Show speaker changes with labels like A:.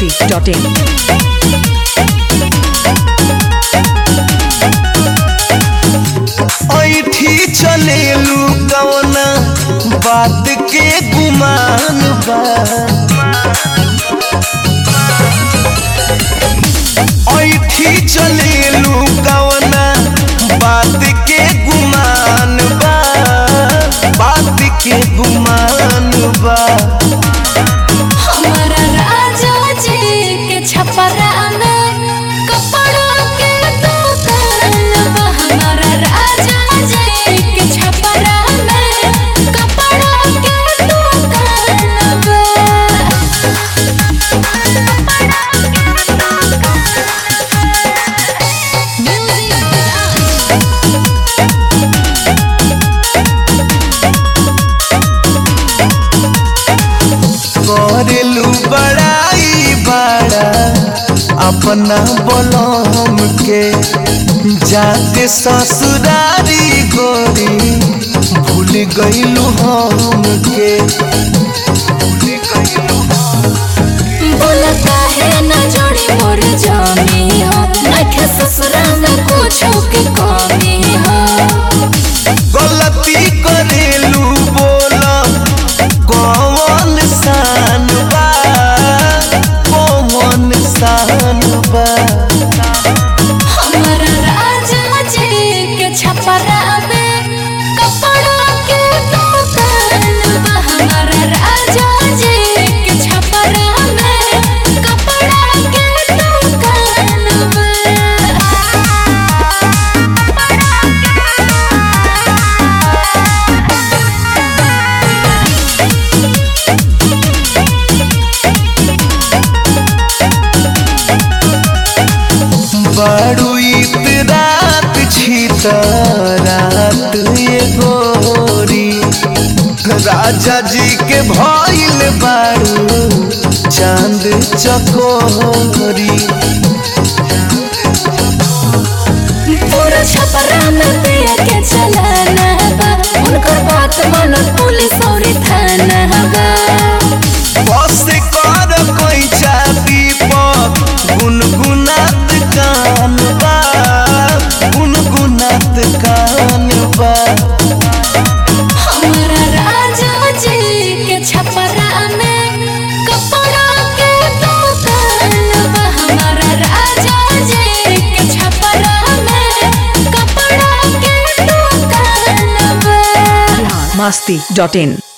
A: masti.in.
B: ऐठी चलेलू कवना बात के गुमान बा ऐठी चलेलू कवना बात के गुमान बा बात के गुमान बा
C: हमारा राजा जी के छपरा में कपड़ा के दुकान बा हमारा राजा जी के छपरा में कपड़ा के दुकान बा
B: करेलू बड़ाई बड़ा अपना बलम के जाते ससुरारी गोरी भूल गईलू हम के
C: बोला काहे न जोड़ी मोर जामी हो नखे ससुरा में कुछो के कमी हो
B: गलती करेलू बोला कौन सान बा कौन सान बा
C: हमारा राजा जी के छपरा में कपड़ा के दुकान बा हमारा राजा जी के छपरा में कपड़ा के दुकान बा
B: बड़ू इत रात छी रात ये गोरी राजा जी के भइल बारू चांद चकोरी
C: पूरा छपरा में पिया के चलाना बा उनकर बात मन पुलिस और थाना बा
B: बस कर कोई चाबी पर गुनगुनात कान बा गुनगुनात कान बा
C: हमारा राजा जी के छपरा में कपड़ा के दुकान बा हमारा राजा जी के छपरा में कपड़ा के दुकान बा
A: masti.in.